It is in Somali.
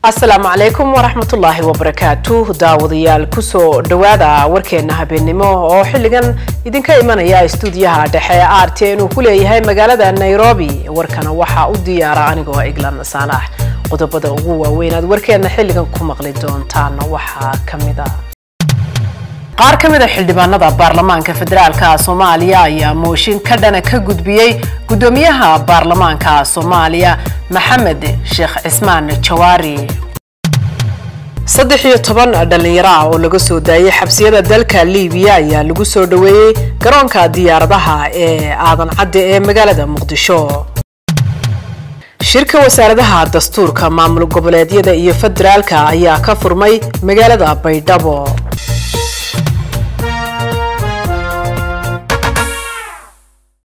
asalaamu calaykum waraxmatullaahi wabarakaatu daawadayaal kusoo dhowaada warkeena habeennimo oo xilligan idinka imanaya stuudiyaha dhexe r t inuu ku leeyahay magaalada nairobi warkana waxaa u diyaara anigoo iglan saalax qodobada ugu waaweyn aad warkeena xilligan ku maqli doontaan waxaa kamid a qaar ka mid a xildhibaanada baarlamaanka federaalka soomaaliya ayaa mooshin ka dhana ka gudbiyey guddoomiyaha baarlamaanka soomaaliya maxamed sheekh cismaan jawaari saddex iyo toban dhallinyaro ah oo laga soo daayay xabsiyada dalka liibiya ayaa lagu soo dhoweeyey garoonka diyaaradaha ee aadan cadde ee magaalada muqdisho shirka wasaaradaha dastuurka maamul goboleedyada iyo federaalka ayaa ka furmay magaalada baydhabo